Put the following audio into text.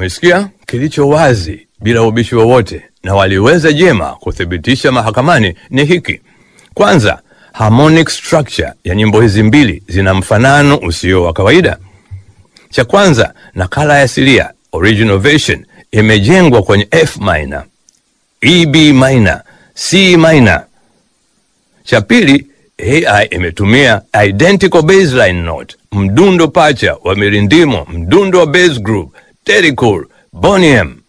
Umesikia? Kilicho wazi bila ubishi wowote na waliweza jema kuthibitisha mahakamani ni hiki. Kwanza, harmonic structure ya nyimbo hizi mbili zina mfanano usio wa kawaida. Cha kwanza, nakala ya asilia original version imejengwa kwenye F minor, E B minor, C minor. Cha pili, AI imetumia identical baseline note, mdundo pacha wa mirindimo, mdundo wa bass group, Terry Cole, Boney M